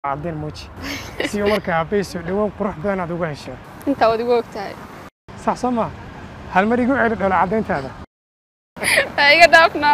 cadeen muuji si markaa aabbayso dhawow qurux badan aad uga hesho intaa waad igu ogtahay sax soo maa hal mar igu celi dhoola caddayntaada ha iga dhaafnaa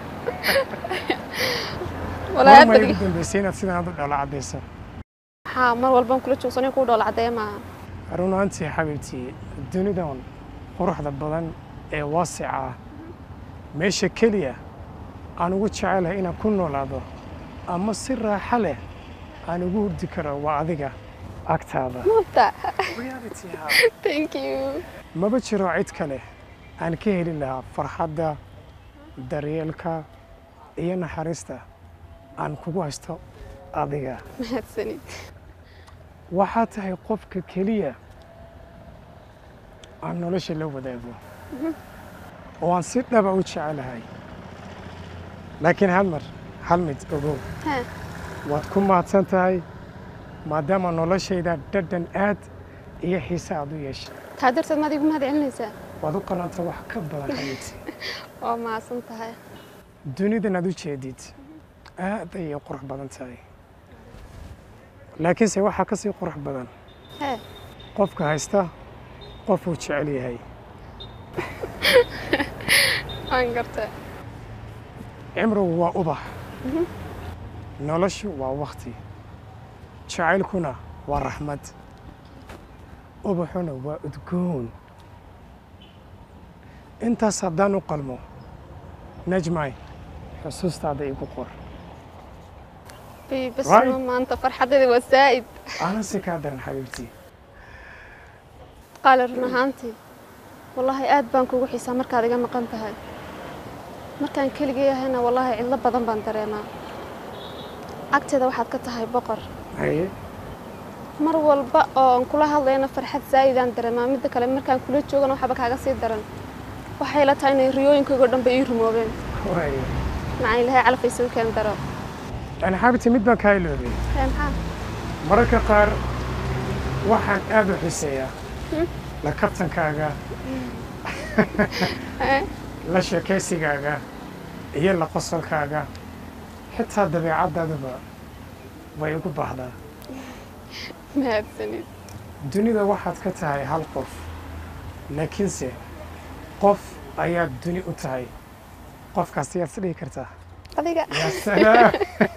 mar walaahi mar hadda igu dambaysay inaad sidan aad u dhoola caddayso haa mar walbaan kula joogsanay kuu dhoola caddeeya maaha run ahaantii xabiibtii dunidan quruxda badan ee waasica ah meesha keliya aan ugu jecelahay inaan ku noolaado ama si raaxo leh aan ugu hurdi karo waa adiga agtaada mabta Reality, haa. thank you maba jiro cid kale aan ka heli lahaa farxadda daryeelka iyo naxariista aan kugu haysto adiga mahadsanid waxaa tahay qofka keliya aan nolosha la wadaago oo aan si dhaba u jecelahay laakiin hal mar hal mid ogow ha waad ku mahadsan tahay maadaama noloshayda dhadhan aad iyo xiise aad u yeeshay taa darteed maad igu mahad celinaysaa waad u qalanta wax ka badan xabiibti waa mahadsan tahay dunidan aad u jeedid aad ayay qurux badan tahay laakiinse waxaa ka sii qurux badan he qofka haysta qofuu jecel yahay waan gartay cimrigu waa ubax noloshu waa wakti jacaylkuna waa raxmad ubaxuna waa udgoon intaas haddaan u qalmo najmay xusuustaada igu qor Bii, bas Right. ma maanta farxadeeda waa saa'id aanan si kaa daran xabiibtii qaali run ahaantii wallaahi aad baan kugu xiisaa markaad iga maqan tahay markaan keligay ahayna wallaahi cidlo badan baan dareemaa agteeda waxaad ka tahay boqor haye mar walba oo aan kula hadlayna farxad saa'idaan dareemaa midda kale markaan kula joogana waxba kaaga sii daran waxay la tahay inay riyooyinkaygo dhan bay ii rumoobeen waaye macaan ilaahay calafay soo keen daro yani xabiibtii mid baan kaa iloobay Hee, maxaa mararka qaar waxaan aad u xiiseeyaa la kabtankaaga Hee, la sheekaysigaaga iyo la qosolkaaga xitaa dabeecaddaadaba way ugu baahdaa mahadsanid dunida waxaad ka tahay hal qof laakiinse qof ayaad duni u tahay qofkaas yaad is dhihi kartaa adiga yaa salaam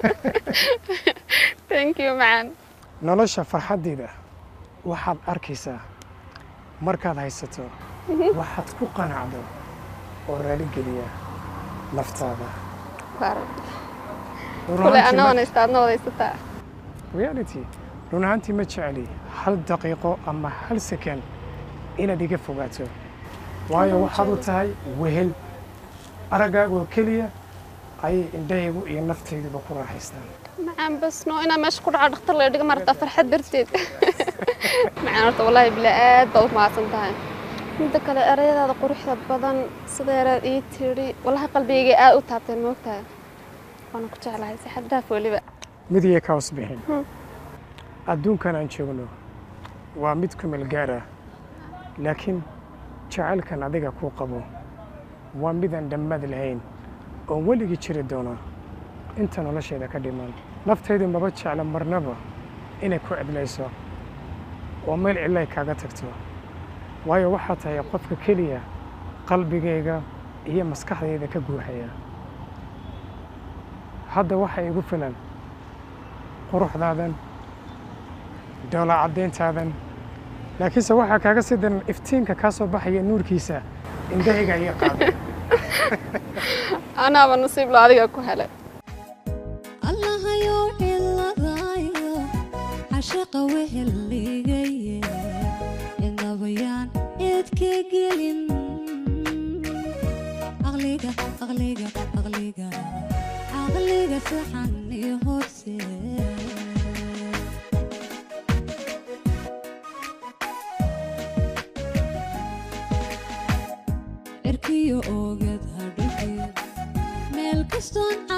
thank you macaan nolosha farxaddeeda waxaad arkaysaa markaad haysato waxaad ku qanacdo oo raaligeliya naftaada waaran Run kule ahaantii ana ma- wanaysta adna wadaysataa reality run ahaantii ma jeceli hal daqiiqo ama hal second inaad iga fogaato waayo waxaad u tahay wehel araggaaga oo keliya ayay indhahaygu iyo naftayduba ku raaxaystaan macaan bas noo inaa meesha ku dhaco dhakhtar la dhiga marata farxad darteed macaan horta wallaahi bilaa aad baad u mahadsan tahay midda kale erayadaada quruxda badan sideeraad ii tidhi wallaahi qalbigayga aad u taabteen moogtahay waana ku jeclahay si xad dhaaf weliba mid iyo ka hoos bixin adduunkan aan joogno waa mid ku meel gaar ah laakiin jacaylkan adiga kuu qabo waa midaan dhammaad lahayn oo weligii jiri doona inta nolosheeda ka dhiman naftaydu maba jecla marnaba inay ku cidlayso oo meel cidlay kaaga tagto waayo waxaa tahay qofka keliya qalbigayga iyo maskaxdayda ka guuxaya hadda waxaa igu filan quruxdaadan dhoola caddayntaadan laakiinse waxaa kaaga sii daran iftiinka kaa soo baxaya nuurkiisa indhahayga iyo qaaday anaaba nasiib lo adiga ku helay allahayow ciladayo cashaqa weheligaye cidnabayaan eedka gelin aqliga aqliga aqliga caqliga saxan iyo horse cirkiyo oogad hadhugeed meel kastoon